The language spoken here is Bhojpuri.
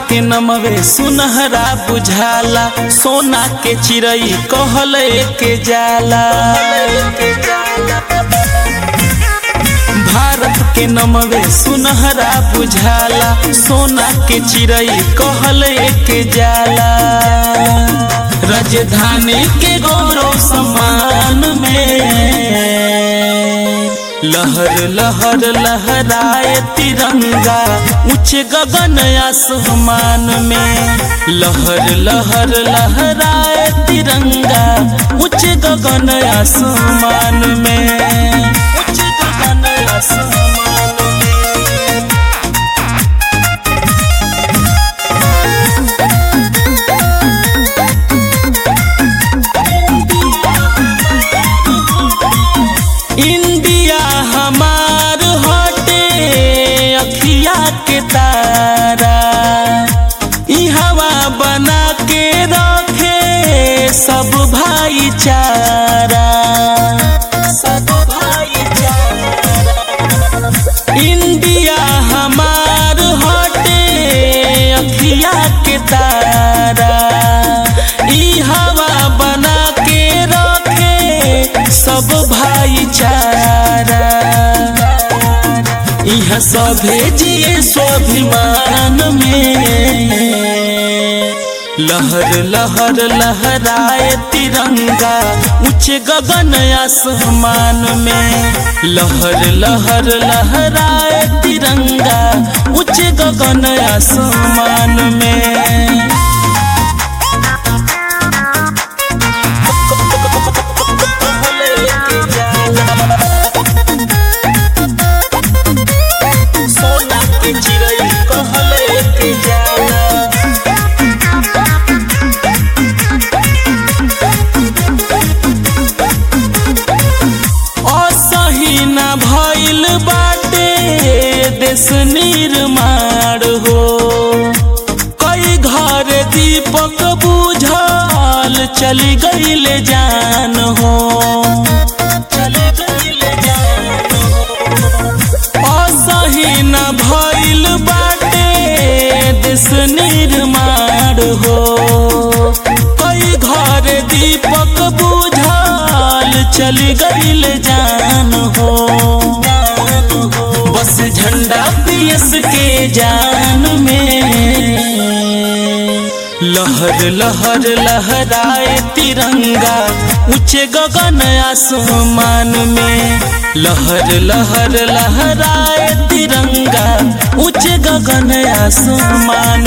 के नमवे सुनहरा बुझाला सोना के चिड़ई कहल के जाला भारत के नमवे सुनहरा बुझाला सोना के चिड़ई कहल के जाला राजधानी के गौरव सम्मान में लहर लहर लहराए तिरंगा ऊंच गगन आसमान में लहर लहर लहराए तिरंगा ऊंच गगन आसमान में ऊंच गगन आसमान में इंडिया हमार हटे अखिया के तारा ई हवा बना के रखे सब भाईचारा सब भाईचारा इंडिया हमार हटे अखिया के तारा ई हवा बना के रखे सब भाईचारा यहाँ सभे जिए स्वाभिमान में लहर लहर लहराए तिरंगा ऊंचे गगन आसमान में लहर लहर लहराए तिरंगा ऊंचे गगन आसमान में सोना के चिड़ई कहले के जाला असही न भइल बाटे देश निर्माण हो कई घर दीपक बुझल चली गईल जान हो चली गईल जान हो असही न भइल बाटे देश निर्माण हो कई घर दीपक बुझल चली गईल जान हो बस झंडा पीएस के जान में लहर लहर लहराए तिरंगा ऊंचे गगन आसमान में लहर लहर लहराए तिरंगा ऊंचे गगन आसमान